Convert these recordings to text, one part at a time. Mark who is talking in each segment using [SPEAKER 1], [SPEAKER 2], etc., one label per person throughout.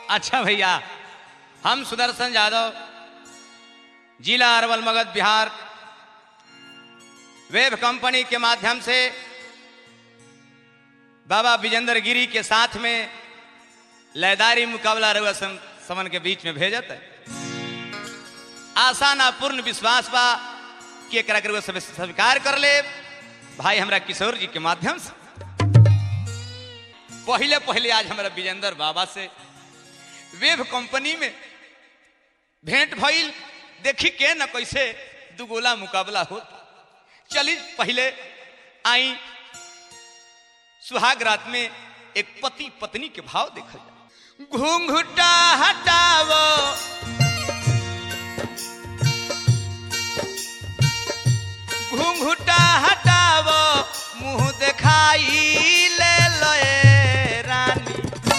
[SPEAKER 1] अच्छा भैया हम सुदर्शन यादव जिला अरवल मगध बिहार वेब कंपनी के माध्यम से बाबा विजेंद्र गिरी के साथ में लयदारी मुकाबला रउआ सम, समन के बीच में भेजत है आशा ना पूर्ण विश्वास बा कि एकरा के रउआ सब स्वीकार कर ले भाई हमरा किशोर जी के माध्यम से पहले पहले आज हमारा विजेंद्र बाबा से वेब कंपनी में भेंट भइल देखी के न कैसे दुगोला मुकाबला होता चली पहले आई सुहाग रात में एक पति पत्नी के भाव देखल जाए घूंघटा हटावो घूंघटा हटावो मुंह दिखाई ले लए रानी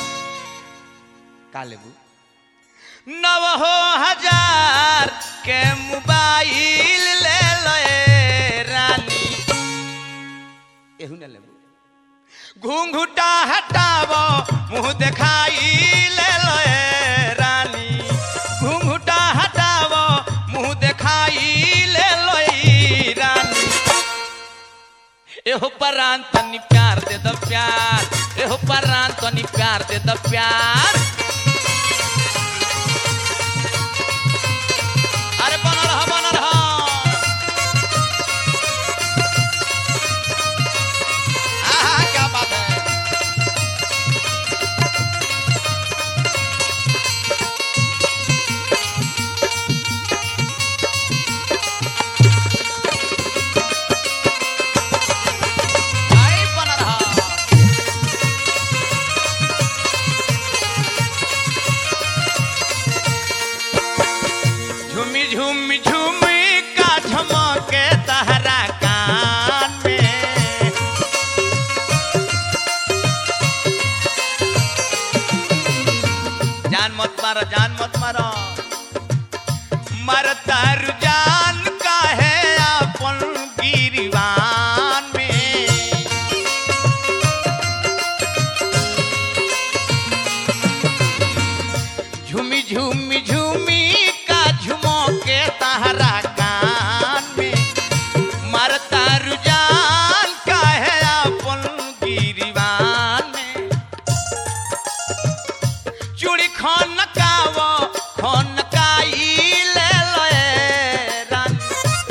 [SPEAKER 1] का लेबू नव हो हजार के मोबाइल ले लए रानी एहू न लेबू घूंघटा हटावो मुंह दिखाई ले लए रानी घूंघटा हटावो मुंह दिखाई ले लए रानी एहो परान तनी प्यार दे द प्यार एहो परान तनी प्यार दे द प्यार अरे बना रहा बना रहा आहा क्या बात है आई बना रहा झूमी झूमी झूमी का झमके तहरा कान में जान मत मारो जान मत मारो मरता रुझान का है अपन गिरवान में झूमी झूमी झूमी का झुमो के तहरा कान में मरता रुझान का है अपन गिरवान में चूड़ी खन कावो खन काई ले लए रानी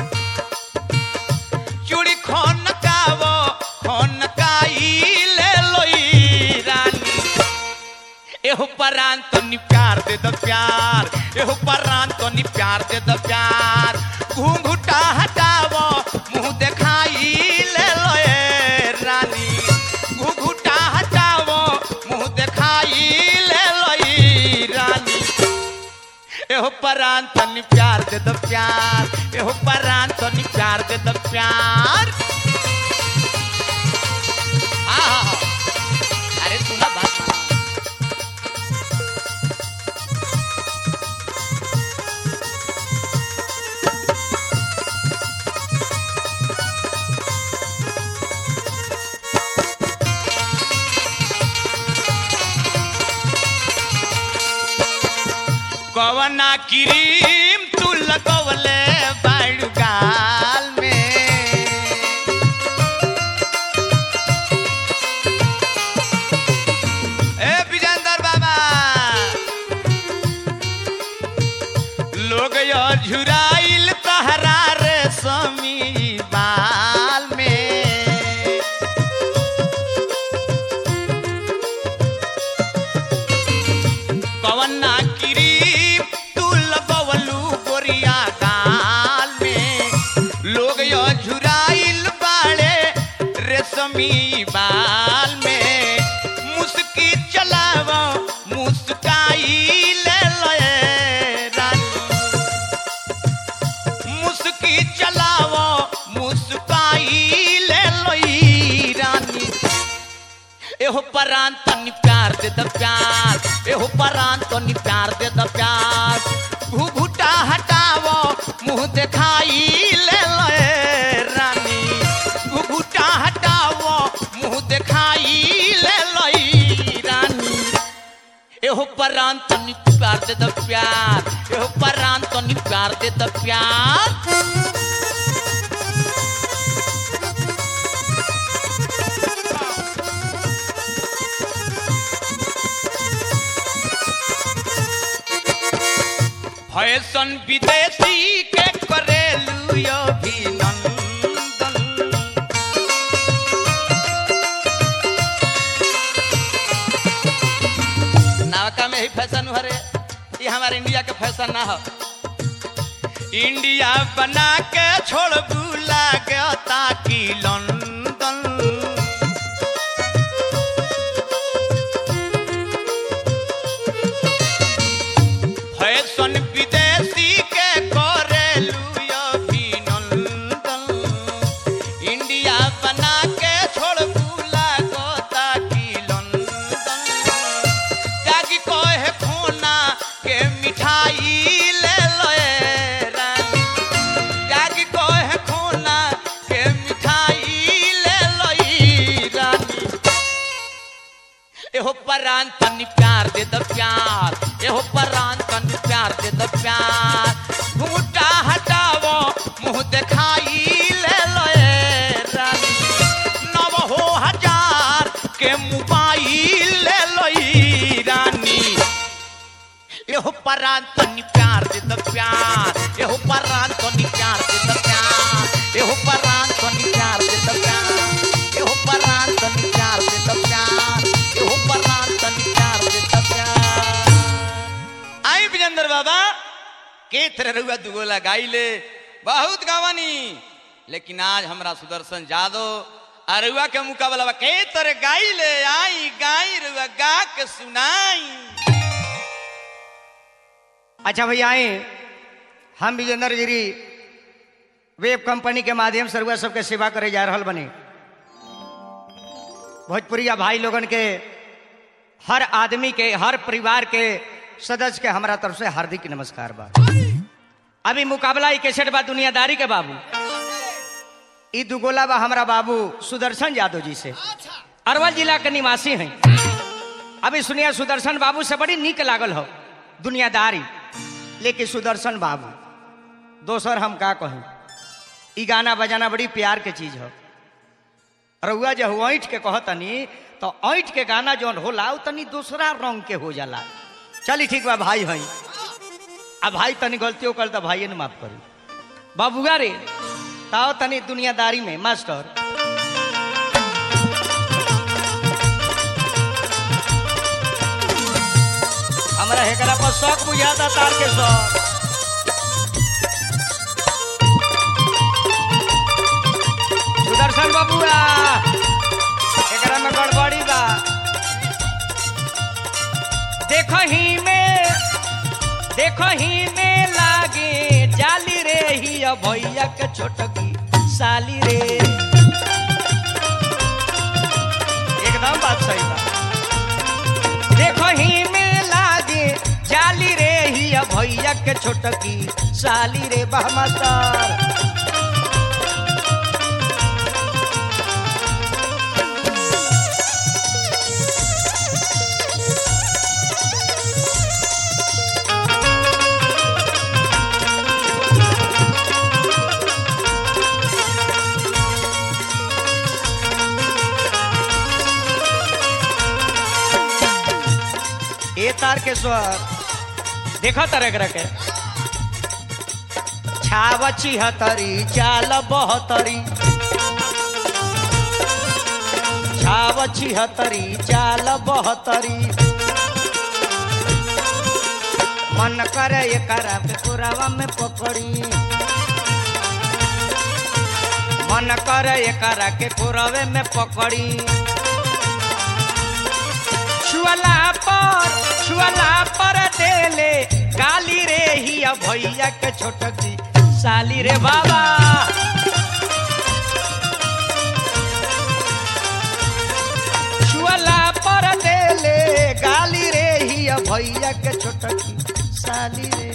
[SPEAKER 1] चूड़ी खन कावो खन काई ले लोई रानी एहो परान तो नि प्यार दे द प्यार एहो परान तो नि प्यार दे द प्यार घूंघटा हटावो मुंह दिखाई ले लोए रानी घूंघटा हटावो मुंह दिखाई ले लोई रानी एहो परान तो नि प्यार दे द प्यार एहो परान तो नि प्यार दे द प्यार आहा अरे सुना बात माना। कवना क्रीम तू लगवले बाड़ू गाल में ए विजेंद्र बाबा लोग यो झुराइल तहरा रे समी बाल में कवना क्रीम तू लगवलू गोरिया गाल में लोग यो झुराइल बाड़े रेशमी बाल में मुस्की चलावो मुस्काई ले लए रानी मुस्की चलावो मुस्काई ले लोई रानी एहो परान तनी प्यार दे द प्यार एहो परान तनी प्यार दे द प्यार घुघुटा हटावो मुंह दिखाई ले लए रानी घुघुटा हटावो मुंह दिखाई ले लई रानी एहो परान तनी प्यार दे द प्यार एहो परान तनी प्यार दे द प्यार फैशन विदेशी के करेलू अभिनंदन नावका में ही फैशन हरे ये हमारे इंडिया के फैशन ना हो इंडिया बना के छोड़ बुला गया ताकि लंदन फैशन विदेशी के करेलू अभिनंदन इंडिया बना के छोड़ बुला गो ताकि लंदन जागी कहे खोना के मिठाई ले लोए रानी जागी कहे खोना के मिठाई ले लोई रानी एहो परान तनी प्यार दे द प्यार एहो परान तनी प्यार दे द प्यार घूटा हटावो मुंह दिखाई ले लोए रानी नव हो हजार के मोबाइल ले लोई रानी एहो परान तनी प्यार दे द प्यार एहो परान तनी प्यार दे द प्यार एहो परान तनी प्यार दे द प्यार एहो परान तनी प्यार दे द प्यार एहो परान तनी प्यार दे द प्यार आई विजेंद्र बाबा के तरह रुआ दुगो लगाइले बहुत गावानी लेकिन आज हमरा सुदर्शन जादव अरुआ के मुकाबला बा के तरह गाइले आई गाई रुआ गा के सुनाई
[SPEAKER 2] अच्छा भैया आए हम विजेंद्र गिरी वेब कंपनी के माध्यम से रउआ सबके सेवा करे जा रहल बने भोजपुरिया भाई लोगन के हर आदमी के हर परिवार के सदस्य के हमारा तरफ से हार्दिक नमस्कार बा अभी मुकाबला ही कैसेट बा दुनियादारी के बाबू ई दुगोला बा हमारा बाबू सुदर्शन यादव जी से अरवल जिला के निवासी हैं अभी सुनिए सुदर्शन बाबू से बड़ी नीक लागल हो दुनियादारी लेकिन सुदर्शन बाबू दोसर हम का कहूँ ई गाना बजाना बड़ी प्यार के चीज हो रउआ जब ऐठ के कहतनी तो ऐठ के गाना जौन होला उ तनी दूसरा रंग के हो जाला चली ठीक बा भाई हई आ भाई तनी गलतियों कर तो भाई ने माफ करी बाबूगा रे ताओ तनी दुनियादारी में मास्टर हमरा हेकरा पर शौक बुझाता तार के शौक सुदर्शन बाबूआ एकरा में गड़बड़ी बा देखो ही में देखो ही में लागे जाली रे ही भैया के छोटकी साली रे एकदम बात सही बा देखो ही में लागे जाली रे ही भैया के छोटकी साली रे बहमस्तर ए तार के स्वर देखो तरह तरह के छाव छिहतरी चाल बहतरी छाव छिहतरी चाल बहतरी मन करे एकरा के कोरावा में पकड़ी मन करे एकरा के कोरवे में पकड़ी छुअला पर छुअला पर देले गाली रे ही भैया के छोटकी साली रे बाबा छुअला पर देले गाली रे ही भैया के छोटकी साली रे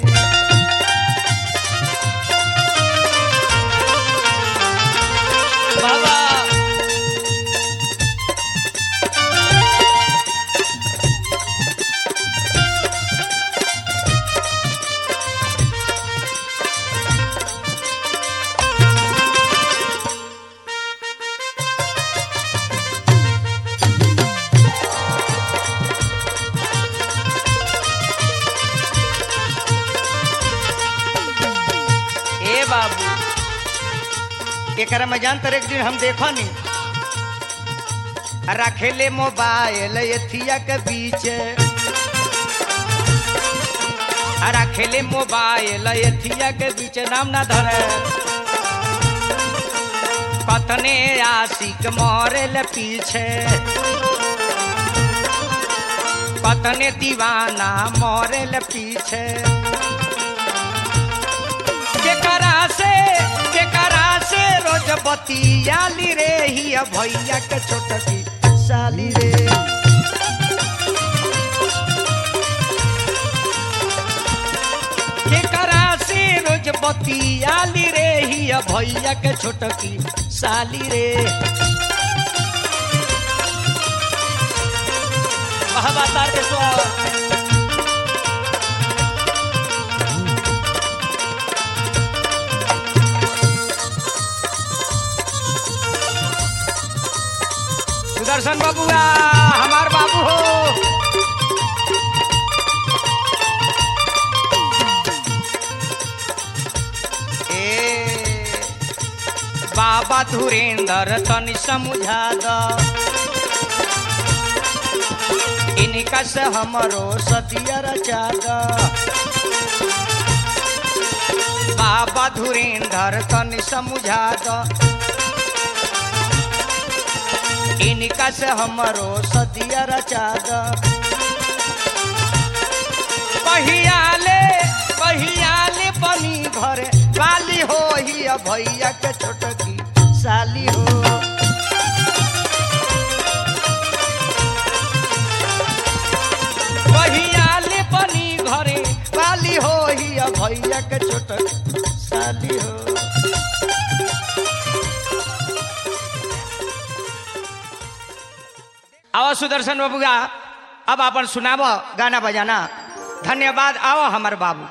[SPEAKER 2] बाबा एकरा में जान तर एक दिन हम देखो नी रखेले मोबाइल एथिया के बीच रखेले मोबाइल एथिया के बीच नाम ना धरे कतने आशिक मरेल पीछे कतने दीवाना मरेल पीछे केकरा से केकरा से रोज बतियाली रे ही भैया के छोटकी साली रे केकरा से रोज बतियाली रे ही भैया के छोटकी साली रे महाबातार के स्वर सुदर्शन बाबूआ हमार बाबू हो ए बाबा धुरेंद्र तनि समझा द इनका से हमरो सदिया रचा द बाबा धुरेंद्र तनि समझा द इनका से हमरो सदिया रचा द कहियाले कहियाले बनी घरे वाली हो ही भैया के छोटकी साली हो कहियाले बनी घरे वाली हो ही भैया के छोटकी साली हो आओ सुदर्शन बाबूगा अब अपन सुनाब गाना बजाना धन्यवाद आओ हमार बाबू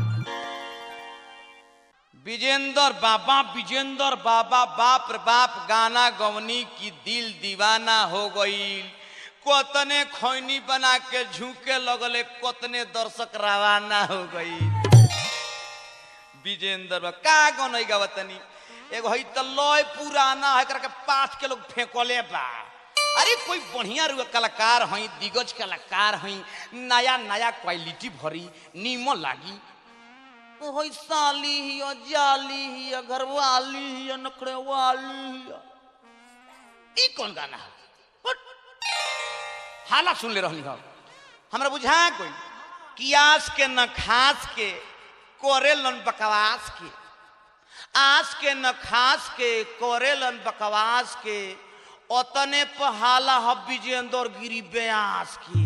[SPEAKER 1] विजेंद्र बाबा विजेंद्र बाबा बाप रे बाप गाना गवनी की दिल दीवाना हो गई कोतने खैनी बना के झुके लगले कोतने दर्शक रवाना हो गई विजेंद्र बा का गनई गावतनी एगो हई त लय पुराना है एकरा के पाठ के लोग फेंकले बा अरे कोई बढ़िया रुआ कलाकार हई दिग्गज कलाकार हई नया नया क्वालिटी भरी नीमो लागी ओहई साली हिया जाली हिया घरवाली हिया नखरे वाली हिया ई कौन गाना है हट। हाला सुन ले रहनी हम हमरा बुझा कोई कियास के न खास के कोरेलन बकवास के आस के न खास के कोरेलन बकवास के ओतने पहाला हब विजेंद्र गिरी ब्यास की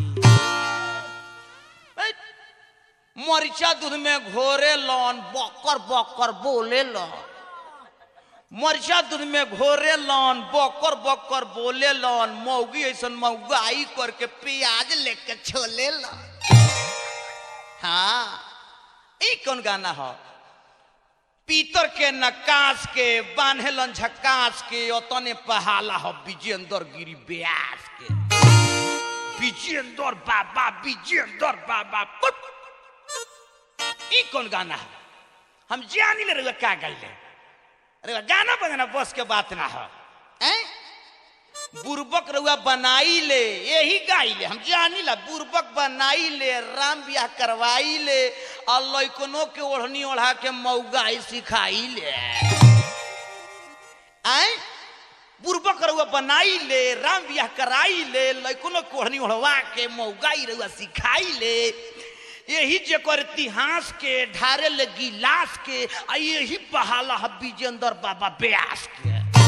[SPEAKER 1] बैठ। मरिचा दूध में घोरे लन बकर बकर बोले लन मरिचा दूध में घोरे लन बकर बकर बोले लन मौगी ऐसन मौगाई करके प्याज लेके छोले लन हाँ ई कौन गाना हो पीतर के नकाश के बान्हेलन झकास के ओतने पहाला हो विजेंद्र गिरी ब्यास के विजेंद्र बाबा विजेंद्र बाबा पुट। ई कौन गाना है हम जानी ले रहे का गईले अरे गाना बजाना बस के बात ना हो हैं बुर्बक रउआ बनाई ले यही गाई ले हम जानी ला बुर्बक बनाई ले राम ब्याह करवाई ले और लैकनों के ओढ़नी ओढ़ा के मऊगाई सिखाई ले आए बुर्बक रउआ बनाई ले राम ब्याह कराई ले लैकनों के ओढ़नी ओढ़वा के मऊगाई रउआ सिखाई ले यही जेकर इतिहास के ढारे ले गिलास के आ यही बहाला है विजेंद्र बाबा ब्यास के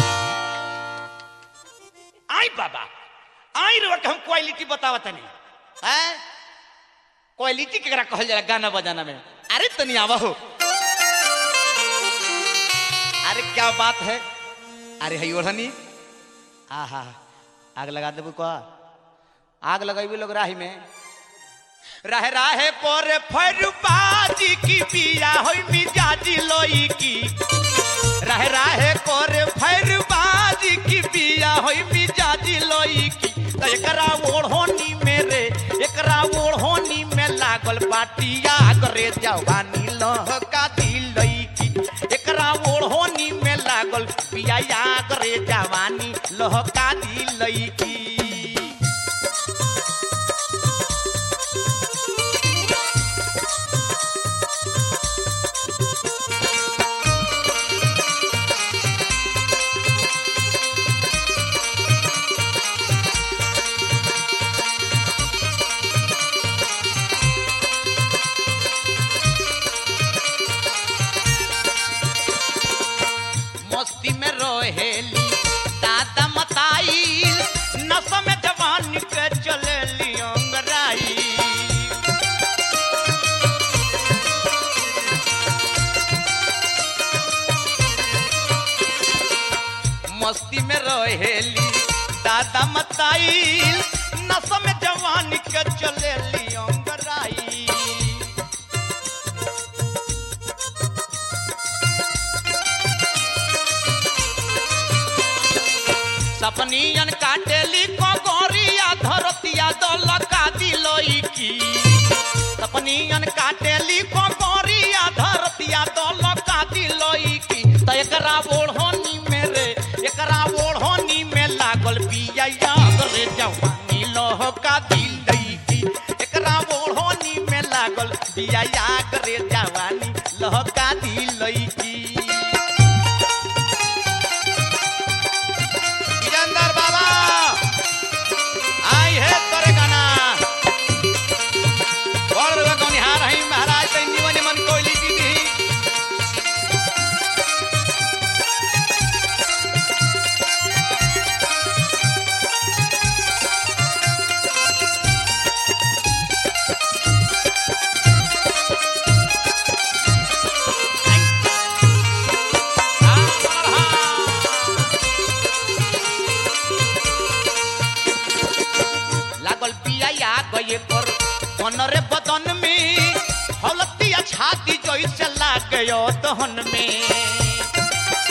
[SPEAKER 1] आई बाबा आई रे हम क्वालिटी बतावा तनी हैं क्वालिटी केकरा कहल जाला गाना बजाना में अरे तनी आवा हो अरे क्या बात है अरे हई ओढ़नी आहा आग लगा देबू का आग लगाई लोग राही में रह राहे पर फरुबाजी की बिया होई मिजाजी लोई की रह राहे पर फरुबाजी की बिया होई मिजाजी लोई की त एकरा ओढ़ोनी मेरे एकरा ओढ़ोनी में लागल बाटिया करे जवानी लहका दिलई की एकरा ओढ़ोनी में लागल करे जवानी लहका दी लईकी मस्ती में रहेली दादा मताइल नस में जवान के चलेली अंगराई मस्ती में रहेली दादा मताइल नस में जवान के चलेली अंगराई सपनियन काटेली कगोरिया धरतिया दलका दिलोई की सपनियन काटेली कगोरिया धरतिया दलका दिलोई की त एकरा ओढ़नी में रे एकरा ओढ़नी में लागल बिया याद रे जवानी लहका दिलई की एकरा ओढ़नी में लागल बिया याद रे जवानी लहका दिलई की वीरेंद्र बाबा आई है तोरे गाना बड़ रुआ गौनिहार हई महाराज तै निमन निमन कोयली दीदी लागल पिया या गए कर मनरे बदन में हौलतिया छाती जैसे लागयो दहन में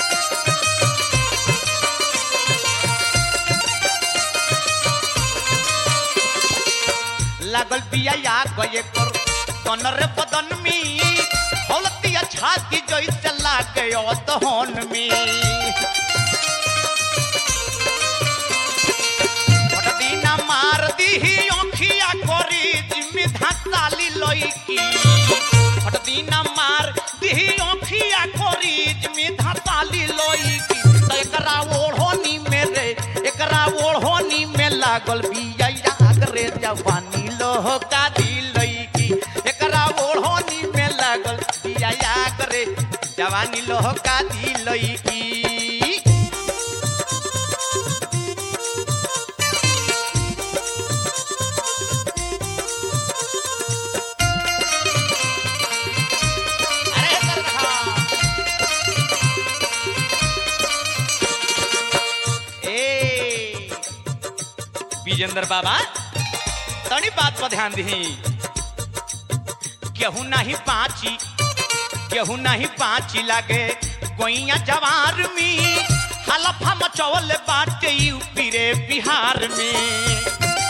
[SPEAKER 1] लागल पिया या गए कर मनरे बदन में हौलतिया छाती जैसे लागयो दहन में दिना मार दिही अखिया करी जिम्मे धाताली लईकी हट दिना मार दिही अखिया करी जिम्मे धाताली लईकी त एकरा ओढ़नी में रे एकरा ओढ़नी में लागल बिया याग रे जवानी लोहका दिलईकी एकरा ओढ़नी में लागल बिया याग रे जवानी लोहका दिलईकी अरे सरखा ए विजेंद्र बाबा तनी बात पर ध्यान दी केहू नहीं पाची केहू नहीं पाची लागे गोइया जवार में हलफा मचौल बाटे यूपी रे बिहार में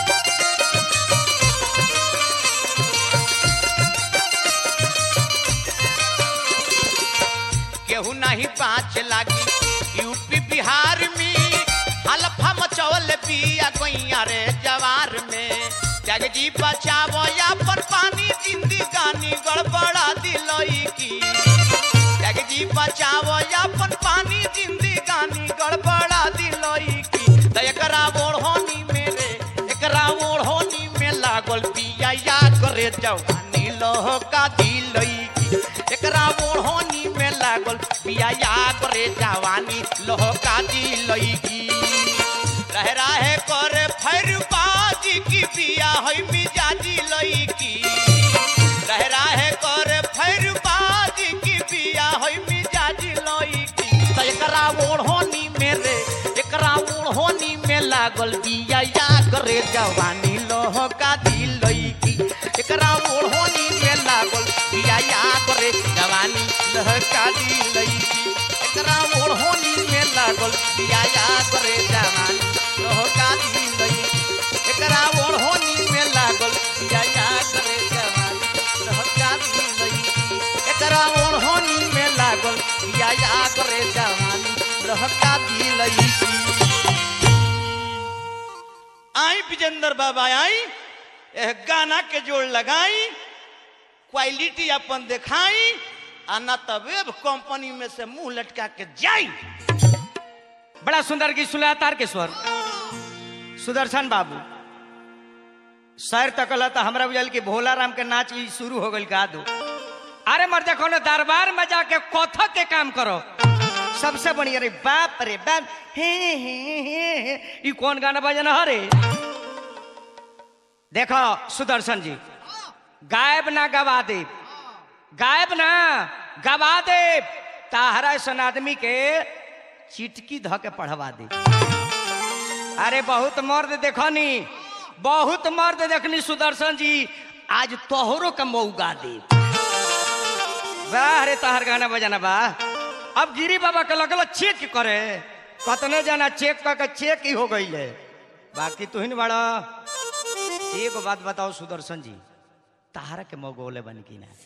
[SPEAKER 1] केहू नहीं पाँच लागी यूपी बिहार में हलफा मचौल पिया गैया रे जवार में जग जी बचावो अपन पानी जिंदगानी गड़बड़ा दिलोई की जग जी बचावो अपन पानी जिंदगानी गड़बड़ा दिलोई की त एकरा ओढ़नी में रे एकरा ओढ़नी में लागल पिया या करे जवानी लोहका दिलोई की एकरा ओढ़नी में लागल पिया या करे जवानी लोहका दिलोई की रह रहे करे फैर बाजी की पिया होई मिजाजी लई की रह रहे करे फैर बाजी की पिया होई मिजाजी लई की त एकरा ओढ़नी में रे एकरा ओढ़नी में लागल बिया या करे जवानी लोहका दिलई की एकरा ओढ़नी में लागल बिया या करे जवानी लोहका दिलई की एकरा ओढ़नी में लागल बिया या करे जवानी लोहका दिलई की एकरा ओढ़नी में लागल बिया या करे जवानी लोहका दिलई की एकरा ओढ़नी में लागल बिया या करे जवानी
[SPEAKER 2] बहका दिलई
[SPEAKER 1] आई विजेंद्र बाबा आई एह गाना के जोड़ लगाई क्वालिटी अपन दिखाई आ ना तो वेब कंपनी में से मुंह लटका के जाई
[SPEAKER 2] बड़ा सुंदर गीत सुना तार के स्वर सुदर्शन बाबू शहर तकल तो हमरा बुझल कि भोला राम के नाच ई शुरू हो गई गा दो अरे मर देखो ना दरबार में जाके कथक के काम करो सबसे बढ़िया रे बाप रे बाप हे हे हे हे ई कौन गाना बजना हरे देखो सुदर्शन जी गायब ना गवा दे गायब ना गवा दे ताहरा ऐसा आदमी के चिटकी ध के पढ़वा दे अरे बहुत मर्द देखनी बहुत मर्द देखनी सुदर्शन जी आज तोहरो का मौका दे वाह रे तहर गाना बजाना बा अब गिरी बाबा के लगल चेक करे कतने जाना चेक करके चेक ही हो गई है बाकी तू ही न बड़ा एक बात बताओ सुदर्शन जी तारा के मौगोले बन की ना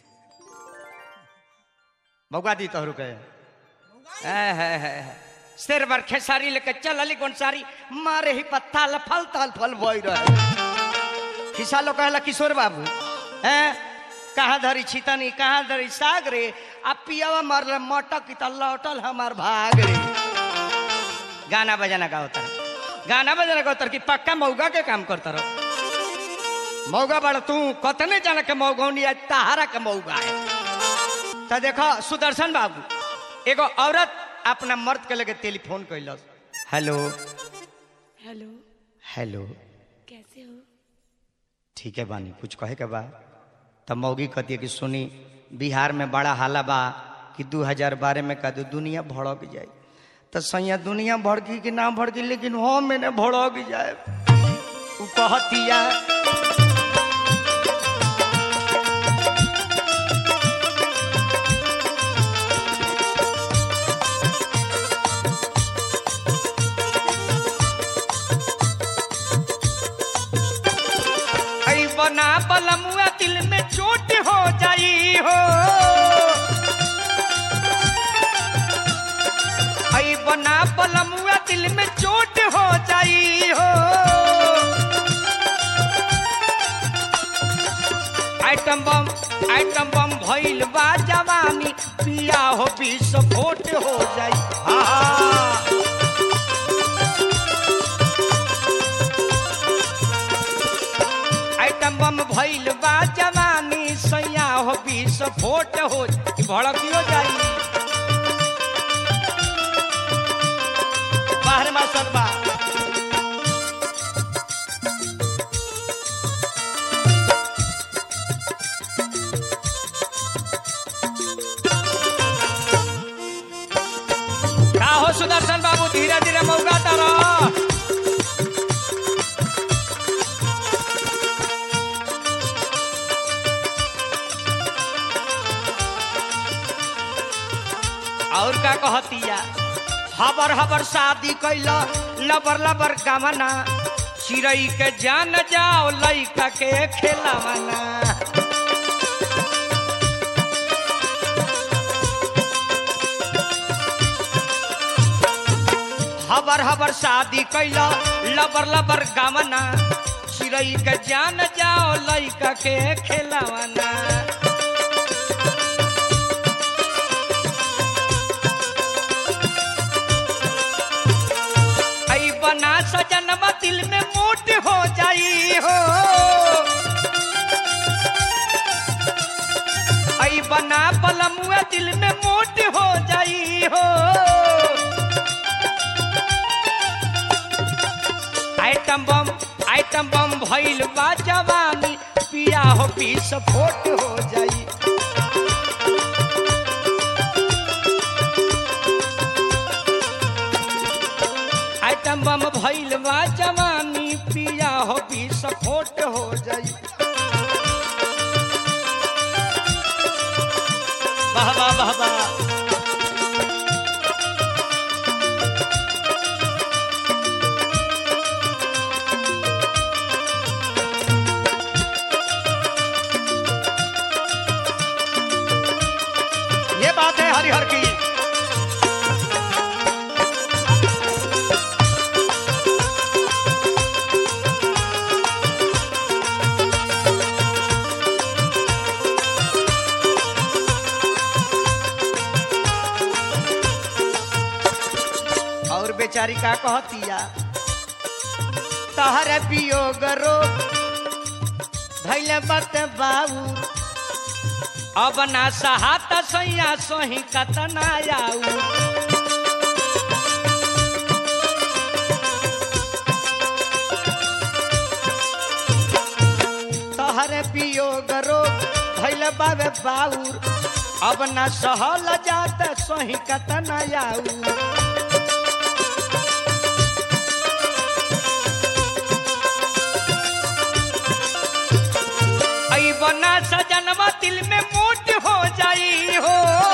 [SPEAKER 2] मौका दी तोहरु के है है है सिर पर खेसारी लेके चल अली सारी मारे ही पत्ता लफल तल फल बोई रहे खिसा लो कहला किशोर बाबू हैं कहाँ धरी छितनी कहाँ धरी साग रे आ पियावा मरल मटक की त लौटल हमार भाग रे गाना बजाना का होता गाना बजाना का होता कि पक्का मौगा के काम करता रहो मौगा बड़ तू कतने जाना के मौगौनी आज तहारा के मौगा है तो देखो सुदर्शन बाबू एगो औरत अपना मर्द के लगे टेलीफोन कैलस हेलो
[SPEAKER 3] हेलो
[SPEAKER 2] हेलो
[SPEAKER 3] कैसे हो
[SPEAKER 2] ठीक है बानी कुछ कहे के बा तब मौगी कहती है कि सुनी बिहार में बड़ा हाला बा कि 2012 में का दो दुनिया भड़क जाए तो सैया दुनिया भड़की कि ना भड़की लेकिन हो मैंने भड़क जाए उ कहतिया ऐ बना बलमुआ दिल में चोट हो जाई हो ऐ बना बलमुआ दिल में चोट हो जाई हो आइटम बम आइटम बम भइल बा जवानी पिया हो विस्फोट हो जाई हा हा आइटम बम भइल बा जवानी सैया हो विस्फोट हो भड़कियो जाई बाहर में सब बा का हो सुदर्शन बाबू धीरे धीरे मौका तारा और का कहतिया हबर हबर शादी कैला लबर लबर गमना चिड़ई के जान जाओ लइका के खेलवना हबर हबर शादी कैला लबर लबर गमना चिड़ई के जान जाओ लइका के खेलवना ऐ बना सजनवा दिल में मोट हो जाई हो ऐ बना पलमुआ दिल में मोट हो जाई हो आइटम बम आइटम बम भइल बा जवानी पिया हो पीस फोट हो जाई आइटम बम भइल बा जवानी पिया हो विस्फोट हो जाई वाह वाह वाह वाह ये बात है हरिहर की बेचारी का कहतिया तहर वियोग रोग धैले बत बाबू अब ना सहात सैया सोही कतना आऊ तहर वियोग रोग धैले बाबे बाऊर अब न सहल जात सोही कतना आऊ आई बना सजनवा दिल में मोट हो जाई हो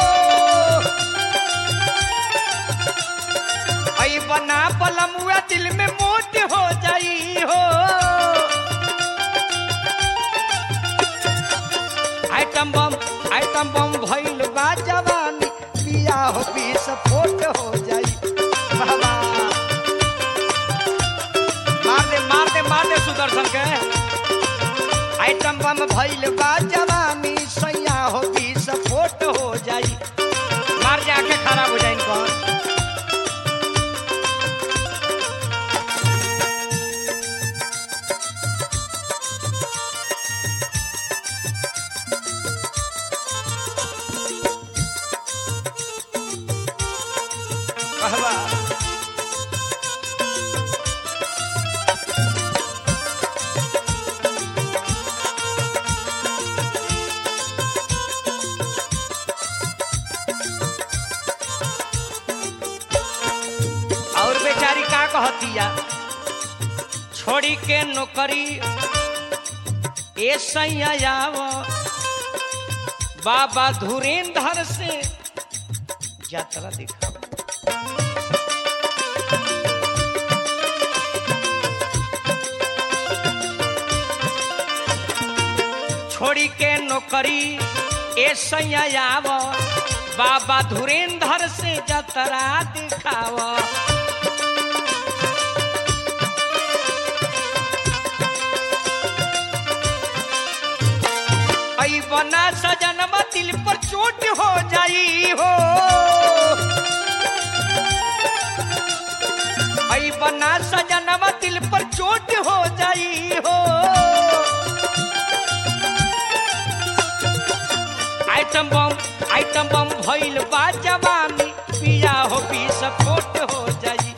[SPEAKER 2] आई बना पलमुआ दिल में मोट हो जाई हो आइटम बम आइटम बम भइल बा जवानी पिया हो बीस फोट हो जाई बाबा मार दे मार दे मार दे सुदर्शन के आइटम बम भइल बा जवानी सैया हो बीस फोट हो जाई मार जा के खराब हो जाइन कौन कहवा और बेचारी का कहतिया छोड़ी के नौकरी ए सैया आव बाबा धुरेंद्र से यात्रा दिखा छोड़ी के नौकरी ए सैया आव बाबा धुरेंद्र से जतरा दिखाव आई बना सजनमा दिल पर चोट हो जाई हो आई बना सजनमा दिल पर चोट हो जाई हो आइटम बम आइटम बम भइल बा जवानी पिया हो पी सपोर्ट हो जाई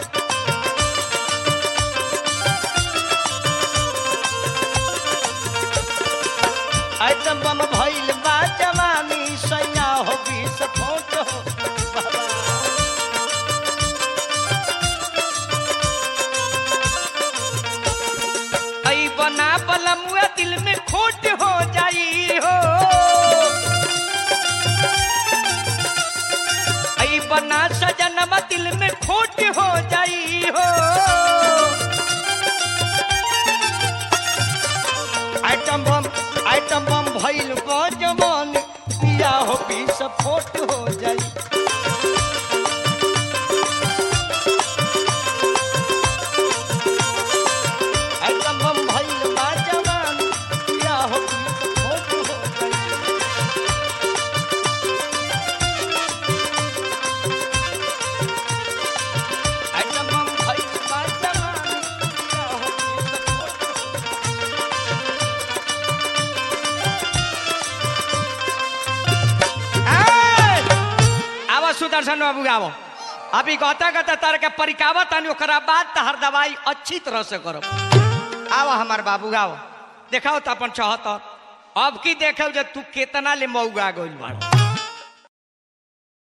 [SPEAKER 2] आइटम बम भइल बा जवानी सैया हो पी सपोर्ट हो बाबा आई बना बलमुआ दिल में खोट हो जाई हो आई बना सजनमा दिल में खोट हो जाई हो आइटम बम आइटम बम भइल जमान पिया हो पी सपोर्ट हो जाई आइटम बम भइल जमान पिया हो पी सपोर्ट हो जाई आइटम बम भइल जमान पिया हो पी सपोर्ट हो आवा सुदर्शन बाबू आवो अभी गता गता तार के परिकावा तानी ओकरा बाद तहर दवाई अच्छी तरह से करो आवा हमार बाबू आओ देखाओ तो अपन चाहत अब की देखे जे तू केतना ले मऊगा गइल बाड़